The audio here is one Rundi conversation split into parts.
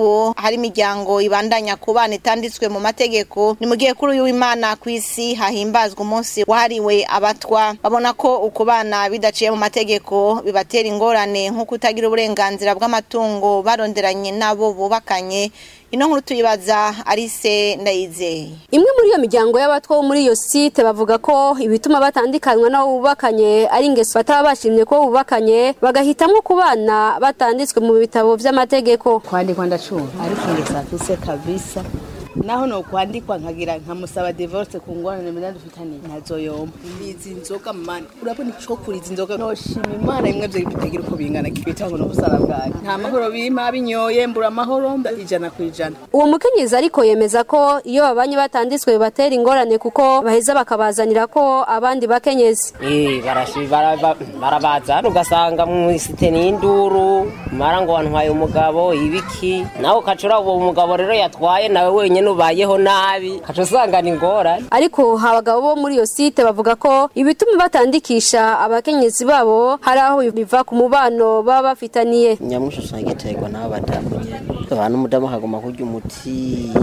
n'ubu hari imiryango ibandanya ku bana itanditswe mu mategeko ni mu gihe kuri uyu w'imana ku isi hahimbazwa umunsi wahariwe abatwa babona ko uku bana bidaciye mu mategeko bibatera ingorane nko kutagira uburenganzira bw'amatungo baronderanye n'abo bubakanye ino nkuru tuyibaza arise ndayizeye imwe muri iyo miryango y'abatwa bo muri iyo site bavuga ko ibituma batandikanywa n'abo bubakanye ari ingeso bataba bashimye ko bubakanye bagahitamwo ku bana batanditswe mu bitabo vy'amategeko kwandikwa ndacumva ariko ingeso afise kabisa naho no kwandikwa nkagira nkamusaba divorce ku ngorane mena dufitaniye ntazoyomba izi nzoga mani urabona ico kuri izi nzoga noshima imana imwe vyo bitagira uko bingana kibitaho no busara bwawe nta mahoro bimpa binyoye mbura amahoro mba ijana ku ijana uwo mukenyezi ariko yemeza ko iyo babanye batanditswe bibatera ingorane kuko baheza bakabazanira ko abandi bakenyezi Eh, barashi- baraba- barabazana ugasanga mu isite n'induru mara ngo wantwaye umugabo ibiki nawe ukacura uwo mugabo rero yatwaye nawe wenyine ubayeho nabi ukaca usanga ni ingorane ariko abagabo bo muri iyo site bavuga ko ibituma batandikisha abakenyezi babo hari aho biva ku mubano baba bafitaniye nyamwinshi usanga iterwa n'abo badamu nyene abantu umudamu akaguma kurya umutima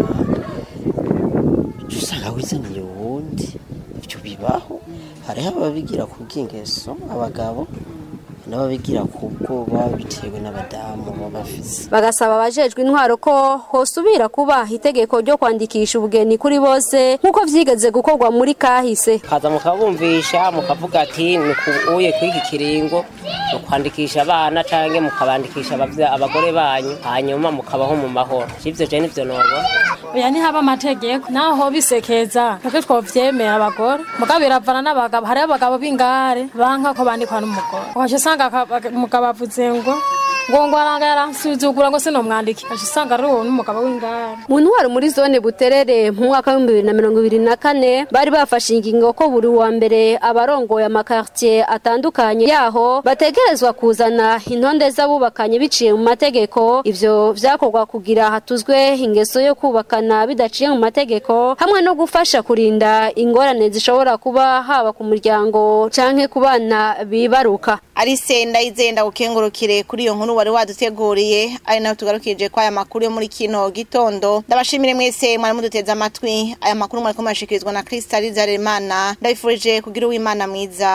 uca usanga wizaniye uwundi ivyo bibaho hariho ababigira kubw'ingeso abagabo n'ababigira kubwo baba bitewe n'abadamu baba bafise bagasaba abajejwe intwaro ko hosubira kuba itegeko ryo kwandikisha ubugeni kuri bose nk'uko vyigeze gukorwa muri kahise kaza mukabumvisha mukavuga ati uye kuri iki kiringo mukwandikisha abana canke mukabandikisha abavya- abagore banyu hanyuma mukabaho mu mahoro ivyo je nivyo nobona oya ntihaba amategeko naho bisekeza twebwe twovyemera abagore mugabo biravana n'abagabo hariho abagabo b'ingare banka ko bandikwa n'umugore ugaca usanga aka- umugabo avuze ngo ngo ngo aranga yaransuzugura ngo sinomwandiki ugaca usanga ari uwo n'umugabo w'ingare mu ntwaro muri zone buterere mu mwaka w'ibihumbi bibiri na mirongo ibiri na kane bari bafashe ingingo ko buri wa mbere abarongoye amakartier atandukanye yaho bategerezwa kuzana intonde z'abubakanye biciye mu mategeko ivyo vyakorwa kugira hatuzwe ingeso yo kubakana bidaciye mu mategeko hamwe no gufasha kurinda ingorane zishobora kuba haba ku muryango canke ku bana bibaruka arise ndayizeye ndagukengurukire kuri iyo nkuru wari waduteguriye ari nayo tugarukije ko aya makuru yo muri kino gitondo ndabashimire mwese mwari muduteze amatwi aya makuru mwariko murashikirizwa na Krista Rizaremana ndabifurije kugira uwimana mwiza